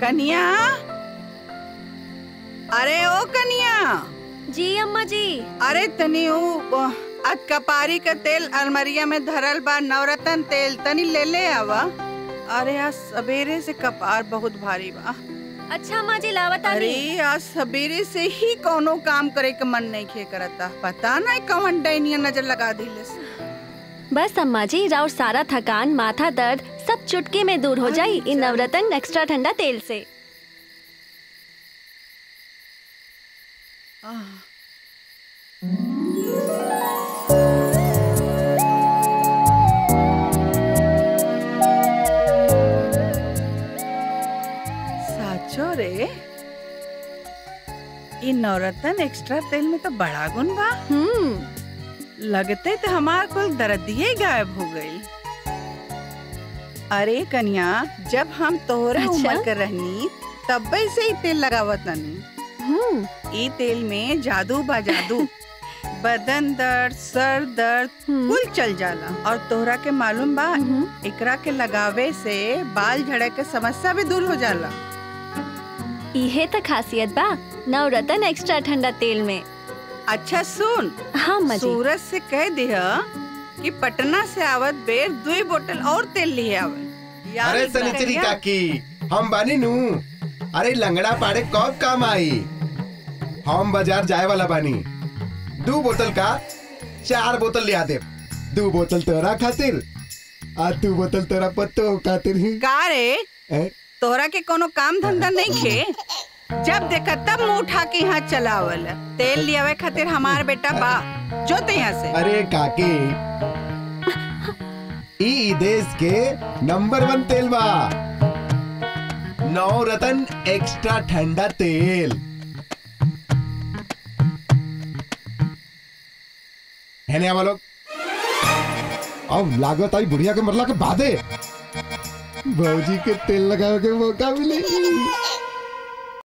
कनिया अरे ओ कनिया जी अम्मा जी अरे तनी ऊ आज कपारी का तेल अलमरिया में धरल बा नवरत्न तेल तनी ले ले आवा अरे आज सवेरे से कपार बहुत भारी बा अच्छा अम्मा जी लावत अरे आनी आज सवेरे से ही कोनो काम करे के मन नहीं खे करता पता नहीं कौन डैनिया नजर लगा दिले से। बस अम्मा जी राउर सारा थकान माथा दर्द सब चुटकी में दूर हो जाई इन नवरत्न एक्स्ट्रा ठंडा तेल से आह, साचो रे इ नवरत्न एक्स्ट्रा तेल में तो बड़ा गुण बा हम्म लगते तो हमार कुल दर्दिये गायब हो गई अरे कन्या जब हम तोहरे अच्छा? उम्र के रहनी तब से ही तेल लगावत तनी हम्म ई तेल में जादू बा जादू बदन दर्द सर दर्द हम्म, कुल चल जाला और तोहरा के मालूम बा हम्म। एकरा के लगावे से बाल झड़े के समस्या भी दूर हो जाला इहे त खासियत बा नवरत्न एक्स्ट्रा ठंडा तेल में अच्छा सुन हाँ अम्मा जी सूरज से कह दिह कि पटना से आवत बेर दुई बोतल और तेल लिए आवे याद अरे रखिया। सनिचरी काकी हम बानी नू अरे लंगड़ा पाड़े कब काम आई हम बाजार जाए वाला बानी दो बोतल का चार बोतल लिया दे दो बोतल तोरा खातिर आ दो बोतल तोरा पत्तो खातिर ही का रे ए? तोहरा के कोनो काम धंधा नहीं खे जब देखा तब मुंह उठा के यहाँ चलावल तेल लियावे खातिर हमार बेटा बा जो ते यहाँ से अरे काकी ई ई देश के नंबर वन तेल बा नौ रतन एक्स्ट्रा ठंडा तेल है ना हम लोग अब लागत आई बुढ़िया के मरला के बादे भौजी के तेल लगावे के मौका मिली